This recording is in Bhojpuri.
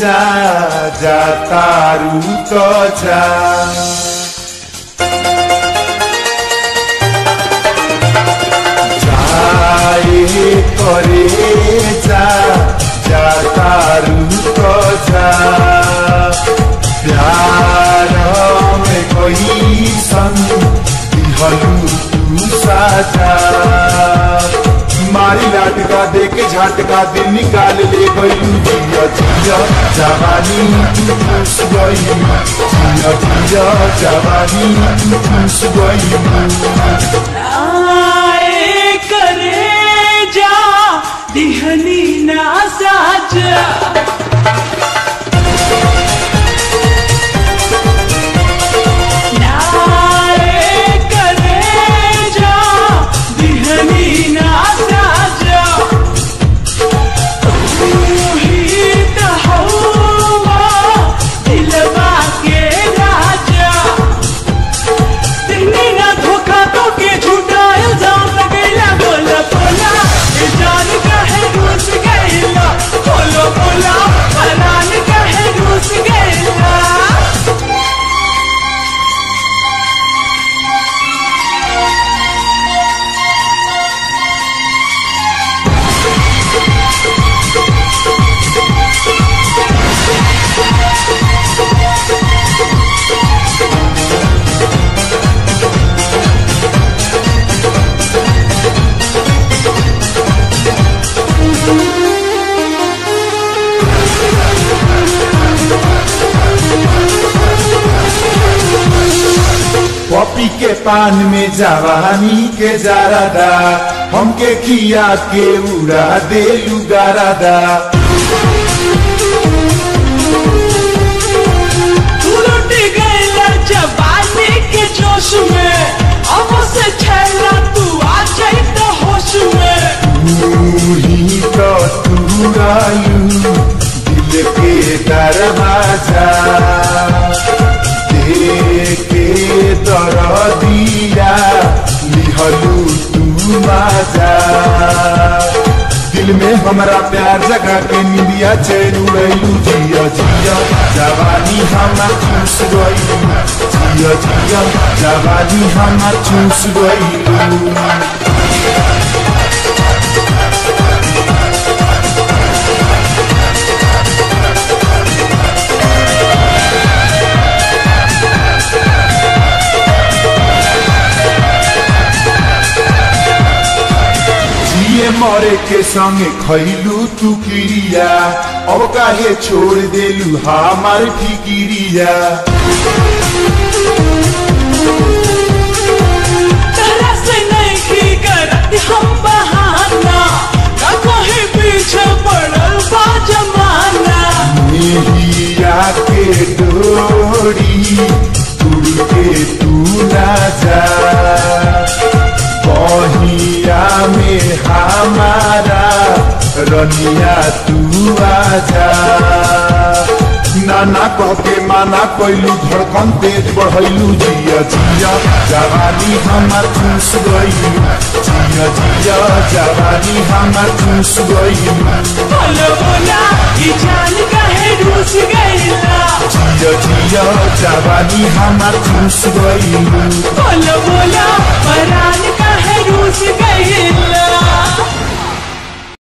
जा जा तारू तो जा जाए करे जा जा तारू तो जा प्यार में कोई संग दिहलू तू साजा मारी लाटका दे के झटका दिन निकाल ले गई जिया जिया जवानी तू खुश गई जिया जिया जवानी तू खुश गई आए करे जा दिहनी ना साजा नाए करे जा दिहनी ना साजा तू ही तो हवा दिलवा के राजा दिल्ली ना धोखा तो के झूठा इल्जाम लगैला बोला बोला ये जान का है रूस गैला बोलो बोला फलान का है रूस गैला पपी के पान में जवानी के जारादा हमके खिया के उड़ा दे गारादा तू लुट गैला जवानी के जोश में अब से छैला तू आ जाई तो होश में तू ही तो तू आयु दिल के दरवाजा दे के दर दिया लिहलू तू माजा दिल में हमारा प्यार जगा के निंदिया चैन उड़ैलू जिया जिया जवानी हमार चूस गई जिया जिया जवानी हमार चूस गई जिए मरे के संगे खैलू तू किरिया अब काहे छोड़ देलू हमार फिकिरिया तरह से नहीं की करत हम बहाना का कहीं पीछे पड़ल बा जमाना हीरा के डोरी उड़ के तू ना जा बहिया में हमारा रनिया तू आजा नाना कह के माना कैलू धड़कन तेज बढ़ैलू जिया जिया जवानी हमार चूस गई जिया जिया जवानी हमार चूस गई बोलो बोला ये जान का है रूस गैला जिया जिया जवानी हमार चूस गई बोलो बोला परान का है रूस गैला